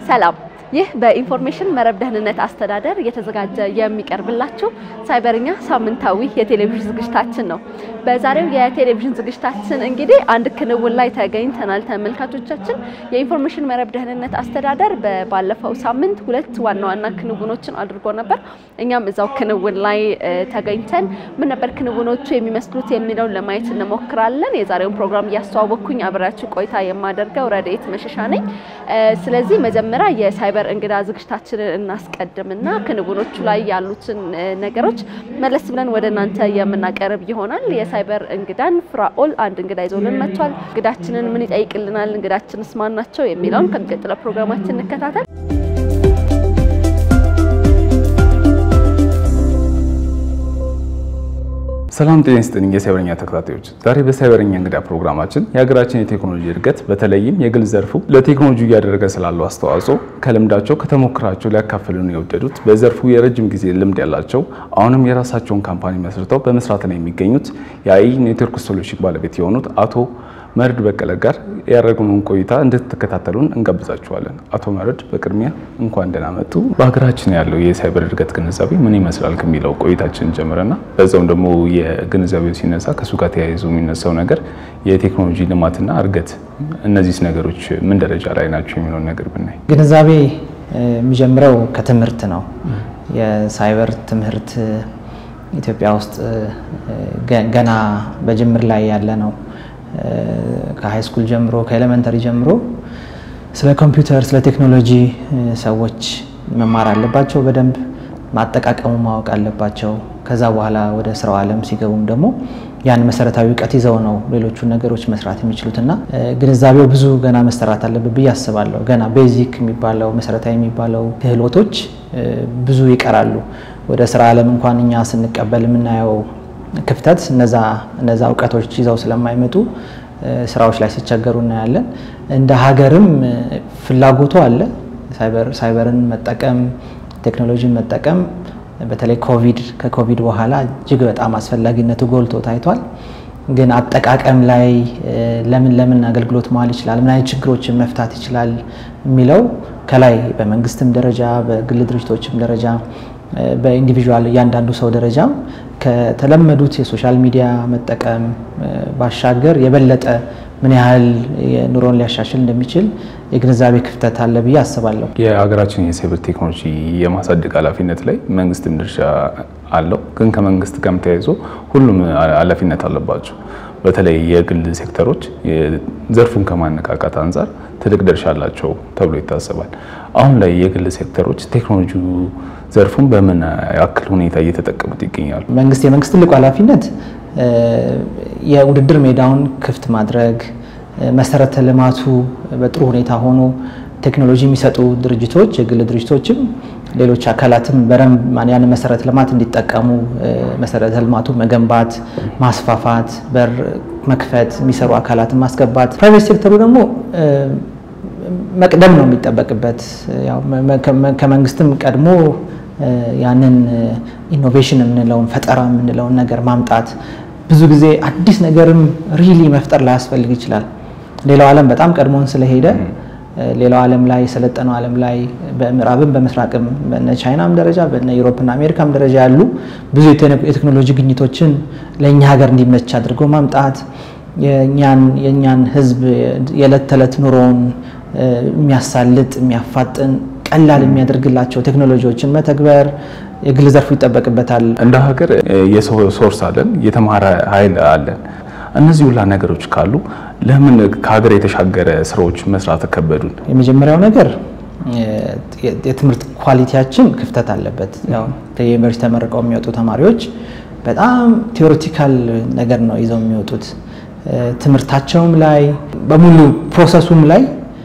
ሰላም። ይህ በኢንፎርሜሽን መረብ ደህንነት አስተዳደር እየተዘጋጀ የሚቀርብላችሁ ሳይበርኛ ሳምንታዊ የቴሌቪዥን ዝግጅታችን ነው። በዛሬው የቴሌቪዥን ዝግጅታችን እንግዲህ አንድ ክንውን ላይ ተገኝተናል ተመልካቾቻችን። የኢንፎርሜሽን መረብ ደህንነት አስተዳደር ባለፈው ሳምንት ሁለት ዋና ዋና ክንውኖችን አድርጎ ነበር። እኛም እዛው ክንውን ላይ ተገኝተን ምን ነበር ክንውኖቹ የሚመስሉት የሚለውን ለማየት እንሞክራለን። የዛሬውን ፕሮግራም እያስተዋወቅኩኝ አብሬያችሁ ቆይታ የማደርገው ረድኤት መሸሻ ነኝ። ስለዚህ መጀመሪያ የሳይበር እንግዳ ዝግጅታችንን እናስቀድምና ክንውኖቹ ላይ ያሉትን ነገሮች መለስ ብለን ወደ እናንተ የምናቀርብ ይሆናል። የሳይበር እንግዳን ፍራኦል አንድ እንግዳ ይዞልን መጥቷል። እንግዳችንን ምን ይጠይቅልናል፣ እንግዳችንስ ማን ናቸው የሚለውን ከሚቀጥለው ፕሮግራማችን እንከታተል። ሰላም ጤና ይስጥልኝ የሳይበረኛ ተከታታዮች፣ ዛሬ በሳይበረኛ እንግዳ ፕሮግራማችን የሀገራችን የቴክኖሎጂ እድገት በተለይም የግል ዘርፉ ለቴክኖሎጂ እያደረገ ስላለው አስተዋጽኦ ከልምዳቸው ከተሞክራቸው ሊያካፍሉን የወደዱት በዘርፉ የረጅም ጊዜ ልምድ ያላቸው አሁንም የራሳቸውን ካምፓኒ መስርተው በመስራት ላይ የሚገኙት የአይ ኔትወርክ ሶሉሽን ባለቤት የሆኑት አቶ መርድ በቀለ ጋር ያደረግነውን ቆይታ እንድትከታተሉን እንጋብዛችኋለን። አቶ መርድ በቅድሚያ እንኳን ደህና መጡ። በሀገራችን ያለው የሳይበር እድገት ግንዛቤ ምን ይመስላል ከሚለው ቆይታችን ጀምረና በዛውም ደግሞ የግንዛቤው ሲነሳ ከእሱ ጋር ተያይዞ የሚነሳው ነገር የቴክኖሎጂ ልማትና እድገት፣ እነዚህ ነገሮች ምን ደረጃ ላይ ናቸው የሚለውን ነገር ብናይ። ግንዛቤ የሚጀምረው ከትምህርት ነው። የሳይበር ትምህርት ኢትዮጵያ ውስጥ ገና በጅምር ላይ ያለ ነው። ከሃይ ስኩል ጀምሮ ከኤሌመንተሪ ጀምሮ ስለ ኮምፒውተር ስለ ቴክኖሎጂ ሰዎች መማር አለባቸው። በደንብ ማጠቃቀሙ ማወቅ አለባቸው። ከዛ በኋላ ወደ ስራው ዓለም ሲገቡም ደግሞ ያን መሰረታዊ እውቀት ይዘው ነው ሌሎቹን ነገሮች መስራት የሚችሉት እና ግንዛቤው ብዙ ገና መሰራት አለበት ብዬ አስባለሁ። ገና ቤዚክ የሚባለው መሰረታዊ የሚባለው ክህሎቶች ብዙ ይቀራሉ። ወደ ስራ ዓለም እንኳን እኛ ስንቀበል የምናየው ክፍተት እነዛ እውቀቶች ይዘው ስለማይመጡ ስራዎች ላይ ሲቸገሩ እናያለን። እንደ ሀገርም ፍላጎቱ አለ። ሳይበርን መጠቀም ቴክኖሎጂን መጠቀም በተለይ ኮቪድ ከኮቪድ በኋላ እጅግ በጣም አስፈላጊነቱ ጎልቶ ታይቷል። ግን አጠቃቀም ላይ ለምን ለምን አገልግሎት መዋል ይችላል፣ ምን አይነት ችግሮችን መፍታት ይችላል የሚለው ከላይ በመንግስትም ደረጃ በግል ድርጅቶችም ደረጃ በኢንዲቪዥዋል እያንዳንዱ ሰው ደረጃም ከተለመዱት የሶሻል ሚዲያ መጠቀም ባሻገር የበለጠ ምን ያህል ኑሮን ሊያሻሽል እንደሚችል የግንዛቤ ክፍተት አለ ብዬ አስባለሁ። የሀገራችን የሳይበር ቴክኖሎጂ የማሳደግ ኃላፊነት ላይ መንግስትም ድርሻ አለው። ግን ከመንግስት ጋርም ተያይዞ ሁሉም ኃላፊነት አለባቸው። በተለይ የግል ሴክተሮች ዘርፉን ከማነቃቃት አንጻር ትልቅ ድርሻ አላቸው ተብሎ ይታሰባል። አሁን ላይ የግል ሴክተሮች ቴክኖሎጂ ዘርፉን በምን ያክል ሁኔታ እየተጠቀሙት ይገኛሉ? መንግስት የመንግስት ትልቁ ኃላፊነት የውድድር ሜዳውን ክፍት ማድረግ፣ መሰረተ ልማቱ በጥሩ ሁኔታ ሆኖ ቴክኖሎጂ የሚሰጡ ድርጅቶች የግል ድርጅቶችም ሌሎች አካላትም በደንብ ያንን መሰረተ ልማት እንዲጠቀሙ መሰረተ ልማቱ መገንባት፣ ማስፋፋት፣ በር መክፈት፣ የሚሰሩ አካላትን ማስገባት። ፕራይቬት ሴክተሩ ደግሞ መቅደም ነው የሚጠበቅበት። ከመንግስትም ቀድሞ ያንን ኢኖቬሽን የምንለውን ፈጠራ የምንለውን ነገር ማምጣት ብዙ ጊዜ አዲስ ነገርም ሪሊ መፍጠር ላያስፈልግ ይችላል። ሌላው ዓለም በጣም ቀድሞን ስለሄደ ሌላው ዓለም ላይ የሰለጠነው ዓለም ላይ በምዕራብም በምስራቅም በነ ቻይናም ደረጃ በነ ዩሮፕና አሜሪካም ደረጃ ያሉ ብዙ የቴክኖሎጂ ግኝቶችን ለእኛ ሀገር እንዲመች አድርጎ ማምጣት የእኛን ሕዝብ የዕለት ተዕለት ኑሮውን የሚያሳልጥ የሚያፋጥን ቀላል የሚያደርግላቸው ቴክኖሎጂዎችን መተግበር የግል ዘርፉ ይጠበቅበታል። እንደ ሀገር የሰው ሶርስ አለን፣ የተማረ ኃይል አለን። እነዚህ ሁላ ነገሮች ካሉ ለምን ከሀገር የተሻገረ ስራዎች መስራት ከበዱን? የመጀመሪያው ነገር የትምህርት ኳሊቲያችን ክፍተት አለበት። ያው ከዩኒቨርሲቲ ተመርቀው የሚወጡ ተማሪዎች በጣም ቴዎሬቲካል ነገር ነው ይዘው የሚወጡት። ትምህርታቸውም ላይ በሙሉ ፕሮሰሱም ላይ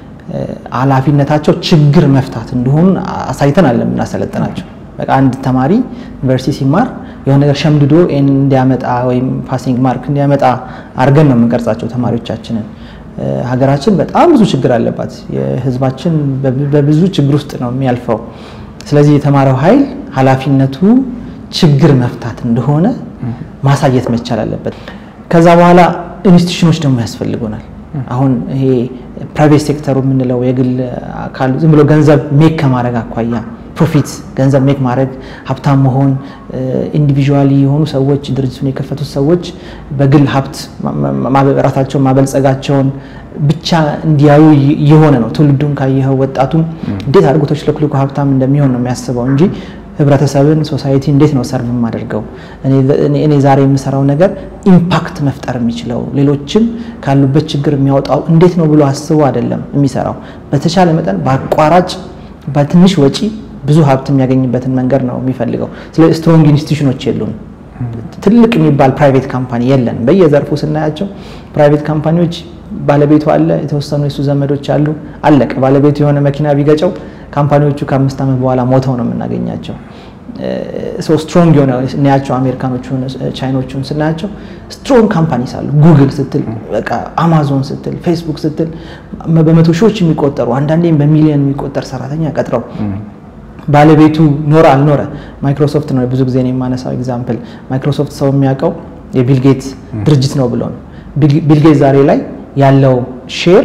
ኃላፊነታቸው ችግር መፍታት እንደሆኑ አሳይተን አለ የምናሰለጥናቸው። በቃ አንድ ተማሪ ዩኒቨርሲቲ ሲማር የሆነ ነገር ሸምድዶ ኤን እንዲያመጣ ወይም ፓሲንግ ማርክ እንዲያመጣ አድርገን ነው የምንቀርጻቸው ተማሪዎቻችንን። ሀገራችን በጣም ብዙ ችግር አለባት። የሕዝባችን በብዙ ችግር ውስጥ ነው የሚያልፈው። ስለዚህ የተማረው ኃይል ኃላፊነቱ ችግር መፍታት እንደሆነ ማሳየት መቻል አለበት። ከዛ በኋላ ኢንስቲትዩሽኖች ደግሞ ያስፈልጉናል። አሁን ይሄ ፕራይቬት ሴክተሩ የምንለው የግል አካሉ ዝም ብሎ ገንዘብ ሜክ ከማድረግ አኳያ ፕሮፊት ገንዘብ ሜክ ማድረግ ሀብታም መሆን ኢንዲቪዥዋሊ የሆኑ ሰዎች ድርጅቱን የከፈቱት ሰዎች በግል ሀብት ራሳቸውን ማበልጸጋቸውን ብቻ እንዲያዩ የሆነ ነው። ትውልዱን ካየኸው ወጣቱም እንዴት አድርጎ ተሽለክልኮ ሀብታም እንደሚሆን ነው የሚያስበው እንጂ ህብረተሰብን ሶሳይቲ እንዴት ነው ሰርቭ የማደርገው እኔ ዛሬ የምሰራው ነገር ኢምፓክት መፍጠር የሚችለው ሌሎችን ካሉበት ችግር የሚያወጣው እንዴት ነው ብሎ አስቦ አይደለም የሚሰራው። በተቻለ መጠን በአቋራጭ በትንሽ ወጪ ብዙ ሀብት የሚያገኝበትን መንገድ ነው የሚፈልገው። ስለዚህ ስትሮንግ ኢንስቲቱሽኖች የሉን። ትልቅ የሚባል ፕራይቬት ካምፓኒ የለን። በየዘርፉ ስናያቸው ፕራይቬት ካምፓኒዎች ባለቤቱ አለ፣ የተወሰኑ የሱ ዘመዶች አሉ፣ አለቀ። ባለቤቱ የሆነ መኪና ቢገጨው ካምፓኒዎቹ ከአምስት ዓመት በኋላ ሞተው ነው የምናገኛቸው። ሶ ስትሮንግ የሆነ እናያቸው አሜሪካኖቹን ቻይኖቹን ስናያቸው ስትሮንግ ካምፓኒስ አሉ። ጉግል ስትል በቃ አማዞን ስትል ፌስቡክ ስትል በመቶ ሺዎች የሚቆጠሩ አንዳንዴም በሚሊዮን የሚቆጠር ሰራተኛ ቀጥረው ባለቤቱ ኖረ አልኖረ ማይክሮሶፍት ነው ብዙ ጊዜ የማነሳው ኤግዛምፕል። ማይክሮሶፍት ሰው የሚያውቀው የቢልጌት ድርጅት ነው ብሎ ነው። ቢልጌት ዛሬ ላይ ያለው ሼር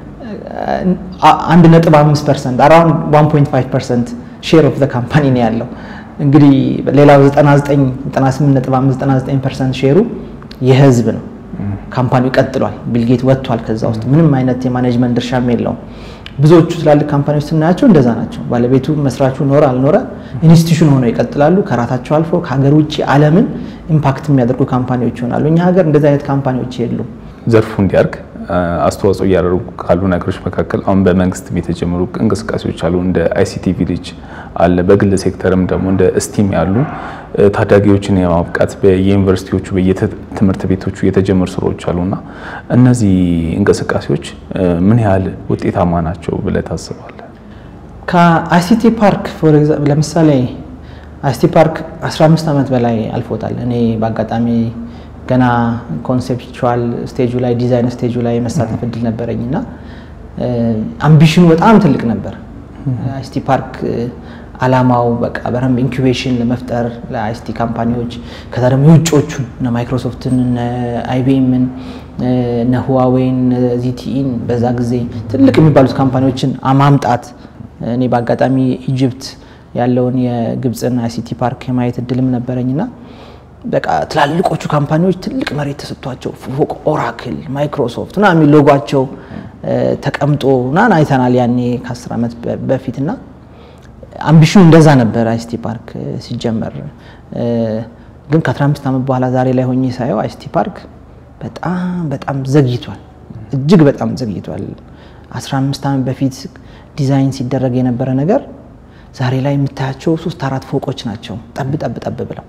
አንድ ነጥብ አምስት ፐርሰንት አራውንድ ዋን ፖይንት ፋይቭ ፐርሰንት ሼር ኦፍ ዘ ካምፓኒ ነው ያለው። እንግዲህ ሌላው 98.99 ፐርሰንት ሼሩ የህዝብ ነው። ካምፓኒው ቀጥሏል። ቢልጌት ወጥቷል ከዛ ውስጥ ምንም አይነት የማኔጅመንት ድርሻም የለውም። ብዙዎቹ ትላልቅ ካምፓኒዎች ስናያቸው እንደዛ ናቸው። ባለቤቱ መስራቹ ኖረ አልኖረ ኢንስቲቱሽን ሆነው ይቀጥላሉ። ከራሳቸው አልፎ ከሀገር ውጭ ዓለምን ኢምፓክት የሚያደርጉ ካምፓኒዎች ይሆናሉ። እኛ ሀገር እንደዚህ አይነት ካምፓኒዎች የሉም። ዘርፉ እንዲያድግ አስተዋጽኦ እያደረጉ ካሉ ነገሮች መካከል አሁን በመንግስትም የተጀመሩ እንቅስቃሴዎች አሉ። እንደ አይሲቲ ቪሌጅ አለ። በግል ሴክተርም ደግሞ እንደ ስቲም ያሉ ታዳጊዎችን የማብቃት በየዩኒቨርሲቲዎቹ በየትምህርት ቤቶቹ የተጀመሩ ስራዎች አሉና እነዚህ እንቅስቃሴዎች ምን ያህል ውጤታማ ናቸው ብለህ ታስባለህ? ከአይሲቲ ፓርክ ለምሳሌ አይሲቲ ፓርክ 15 ዓመት በላይ አልፎታል። እኔ በአጋጣሚ ገና ኮንሴፕቹዋል ስቴጁ ላይ ዲዛይን ስቴጁ ላይ የመሳተፍ እድል ነበረኝ እና አምቢሽኑ በጣም ትልቅ ነበር። አይሲቲ ፓርክ አላማው በቃ በደንብ ኢንኩቤሽን ለመፍጠር ለአይሲቲ ካምፓኒዎች ከዛ ደግሞ የውጮቹን እነ ማይክሮሶፍትን እነ አይቢኤምን እነ ሁዋዌን ዚቲኢን በዛ ጊዜ ትልቅ የሚባሉት ካምፓኒዎችን ማምጣት እኔ በአጋጣሚ ኢጅፕት ያለውን የግብፅን አይሲቲ ፓርክ የማየት እድልም ነበረኝና በቃ ትላልቆቹ ካምፓኒዎች ትልቅ መሬት ተሰጥቷቸው ፎቅ ኦራክል፣ ማይክሮሶፍት ና የሚል ሎጓቸው ተቀምጦ ናን አይተናል ያኔ ከአስር ዓመት በፊት እና አምቢሽኑ እንደዛ ነበር አይሲቲ ፓርክ ሲጀመር። ግን ከ15 ዓመት በኋላ ዛሬ ላይ ሆኜ ሳየው አይሲቲ ፓርክ በጣም በጣም ዘግይቷል፣ እጅግ በጣም ዘግይቷል። 15 ዓመት በፊት ዲዛይን ሲደረግ የነበረ ነገር ዛሬ ላይ የምታያቸው ሶስት አራት ፎቆች ናቸው ጠብ ጠብ ጠብ ብለው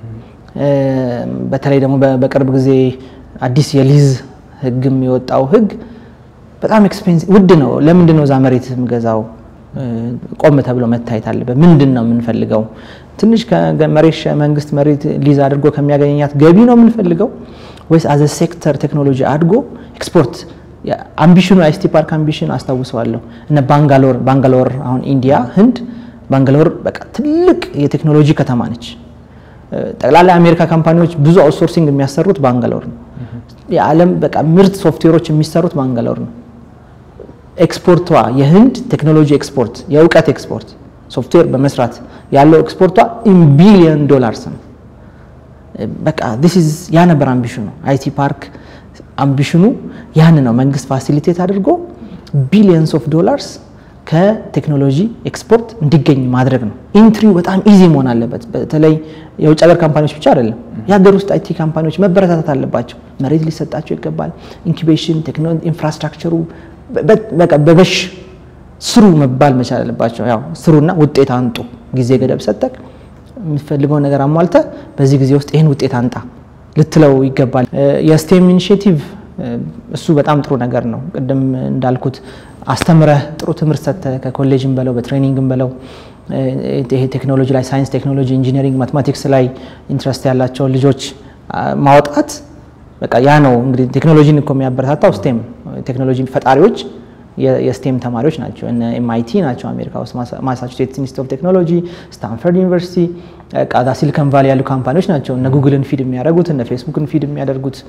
በተለይ ደግሞ በቅርብ ጊዜ አዲስ የሊዝ ህግም የወጣው ህግ በጣም ኤክስፔንሲቭ ውድ ነው። ለምንድን ነው እዛ መሬት የምገዛው? ቆም ተብሎ መታየት አለበት። ምንድን ነው የምንፈልገው? ትንሽ መሬት መንግስት መሬት ሊዝ አድርጎ ከሚያገኛት ገቢ ነው የምንፈልገው ወይስ አዘ ሴክተር ቴክኖሎጂ አድጎ ኤክስፖርት አምቢሽኑ አይሲቲ ፓርክ አምቢሽን አስታውሰዋለሁ። እነ ባንጋሎር ባንጋሎር አሁን ኢንዲያ ህንድ ባንጋሎር በቃ ትልቅ የቴክኖሎጂ ከተማ ነች። ጠቅላላ የአሜሪካ ካምፓኒዎች ብዙ አውትሶርሲንግ የሚያሰሩት ባንጋሎር ነው። የዓለም በቃ ምርት ሶፍትዌሮች የሚሰሩት ባንጋሎር ነው። ኤክስፖርቷ የህንድ ቴክኖሎጂ ኤክስፖርት፣ የእውቀት ኤክስፖርት ሶፍትዌር በመስራት ያለው ኤክስፖርቷ ኢን ቢሊዮን ዶላርስ ነው። በቃ ዲስ ኢዝ ያ ነበር አምቢሽኑ። አይቲ ፓርክ አምቢሽኑ ያን ነው። መንግስት ፋሲሊቴት አድርጎ ቢሊየንስ ኦፍ ዶላርስ ከቴክኖሎጂ ኤክስፖርት እንዲገኝ ማድረግ ነው። ኢንትሪው በጣም ኢዚ መሆን አለበት። በተለይ የውጭ ሀገር ካምፓኒዎች ብቻ አይደለም፣ የሀገር ውስጥ አይቲ ካምፓኒዎች መበረታታት አለባቸው። መሬት ሊሰጣቸው ይገባል። ኢንኩቤሽን ኢንፍራስትራክቸሩ በቃ በበሽ ስሩ መባል መቻል አለባቸው። ያው ስሩና ውጤት አንጡ። ጊዜ ገደብ ሰጠቅ የምትፈልገውን ነገር አሟልተ በዚህ ጊዜ ውስጥ ይህን ውጤት አንጣ ልትለው ይገባል። የስቴም ኢኒሽቲቭ እሱ በጣም ጥሩ ነገር ነው። ቅድም እንዳልኩት አስተምረህ ጥሩ ትምህርት ሰጥተህ ከኮሌጅም በለው በትሬኒንግም በለው ይሄ ቴክኖሎጂ ላይ ሳይንስ፣ ቴክኖሎጂ፣ ኢንጂነሪንግ፣ ማትማቲክስ ላይ ኢንትረስት ያላቸውን ልጆች ማውጣት በቃ ያ ነው እንግዲህ ቴክኖሎጂን እኮ የሚያበረታታው ስቴም ቴክኖሎጂ ፈጣሪዎች የስቴም ተማሪዎች ናቸው። እነ ኤምአይቲ ናቸው አሜሪካ ውስጥ፣ ማሳቹሴትስ ኢንስቲትዩት ኦፍ ቴክኖሎጂ፣ ስታንፈርድ ዩኒቨርሲቲ፣ ቃዛ ሲሊከን ቫሊ ያሉ ካምፓኒዎች ናቸው እነ ጉግልን ፊድ የሚያደርጉት እነ ፌስቡክን ፊድ የሚያደርጉት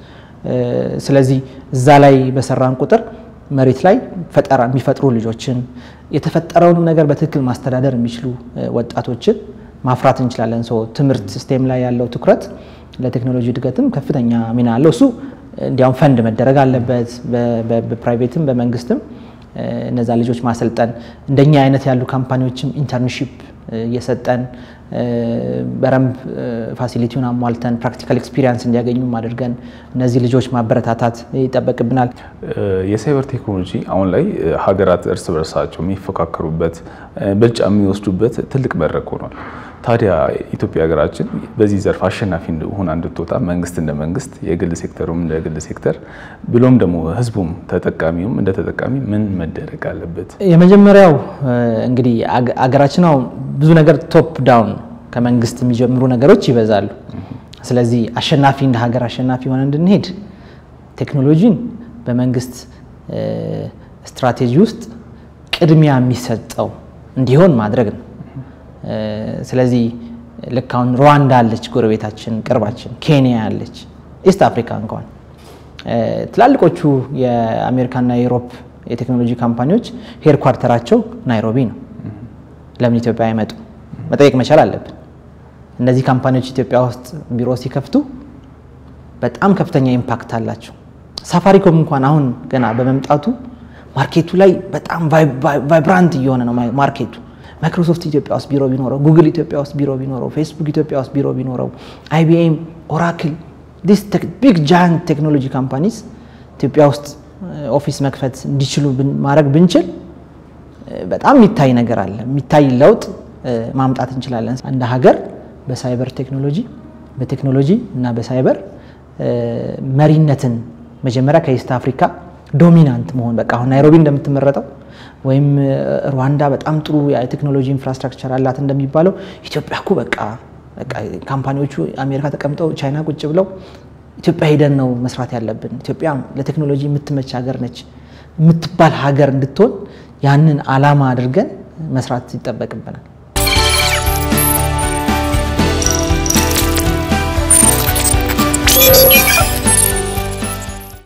ስለዚህ እዛ ላይ በሰራን ቁጥር መሬት ላይ ፈጠራ የሚፈጥሩ ልጆችን የተፈጠረውን ነገር በትክክል ማስተዳደር የሚችሉ ወጣቶችን ማፍራት እንችላለን። ሶ ትምህርት ሲስቴም ላይ ያለው ትኩረት ለቴክኖሎጂ እድገትም ከፍተኛ ሚና አለው። እሱ እንዲያውም ፈንድ መደረግ አለበት። በፕራይቬትም በመንግስትም እነዛ ልጆች ማሰልጠን እንደኛ አይነት ያሉ ካምፓኒዎችም ኢንተርንሺፕ እየሰጠን በረንብ ፋሲሊቲውን አሟልተን ፕራክቲካል ኤክስፒሪየንስ እንዲያገኙም አድርገን እነዚህ ልጆች ማበረታታት ይጠበቅብናል። የሳይበር ቴክኖሎጂ አሁን ላይ ሀገራት እርስ በርሳቸው የሚፎካከሩበት ብልጫ የሚወስዱበት ትልቅ መድረክ ሆኗል። ታዲያ ኢትዮጵያ ሀገራችን በዚህ ዘርፍ አሸናፊ ሆና እንድትወጣ መንግስት እንደ መንግስት፣ የግል ሴክተሩም እንደ ግል ሴክተር ብሎም ደግሞ ህዝቡም ተጠቃሚውም እንደ ተጠቃሚ ምን መደረግ አለበት? የመጀመሪያው እንግዲህ አገራችን አሁን ብዙ ነገር ቶፕ ዳውን ከመንግስት የሚጀምሩ ነገሮች ይበዛሉ። ስለዚህ አሸናፊ እንደ ሀገር አሸናፊ ሆነ እንድንሄድ ቴክኖሎጂን በመንግስት ስትራቴጂ ውስጥ ቅድሚያ የሚሰጠው እንዲሆን ማድረግ ነው። ስለዚህ ልክ አሁን ሩዋንዳ አለች፣ ጎረቤታችን ቅርባችን፣ ኬንያ አለች፣ ኢስት አፍሪካ እንኳን ትላልቆቹ የአሜሪካና የዩሮፕ የቴክኖሎጂ ካምፓኒዎች ሄድኳርተራቸው ናይሮቢ ነው። ለምን ኢትዮጵያ አይመጡ? መጠየቅ መቻል አለብን። እነዚህ ካምፓኒዎች ኢትዮጵያ ውስጥ ቢሮ ሲከፍቱ በጣም ከፍተኛ ኢምፓክት አላቸው። ሳፋሪኮም እንኳን አሁን ገና በመምጣቱ ማርኬቱ ላይ በጣም ቫይብራንት እየሆነ ነው ማርኬቱ። ማይክሮሶፍት ኢትዮጵያ ውስጥ ቢሮ ቢኖረው፣ ጉግል ኢትዮጵያ ውስጥ ቢሮ ቢኖረው፣ ፌስቡክ ኢትዮጵያ ውስጥ ቢሮ ቢኖረው፣ አይቢኤም፣ ኦራክል ዲስ ቢግ ጃይንት ቴክኖሎጂ ካምፓኒስ ኢትዮጵያ ውስጥ ኦፊስ መክፈት እንዲችሉ ማድረግ ብንችል በጣም የሚታይ ነገር አለ። የሚታይ ለውጥ ማምጣት እንችላለን። እንደ ሀገር በሳይበር ቴክኖሎጂ በቴክኖሎጂ እና በሳይበር መሪነትን መጀመሪያ ከኢስት አፍሪካ ዶሚናንት መሆን በቃ አሁን ናይሮቢ እንደምትመረጠው ወይም ሩዋንዳ በጣም ጥሩ የቴክኖሎጂ ኢንፍራስትራክቸር አላት እንደሚባለው ኢትዮጵያ እኮ በቃ ካምፓኒዎቹ አሜሪካ ተቀምጠው ቻይና ቁጭ ብለው ኢትዮጵያ ሄደን ነው መስራት ያለብን፣ ኢትዮጵያ ለቴክኖሎጂ የምትመች ሀገር ነች የምትባል ሀገር እንድትሆን ያንን አላማ አድርገን መስራት ይጠበቅብናል።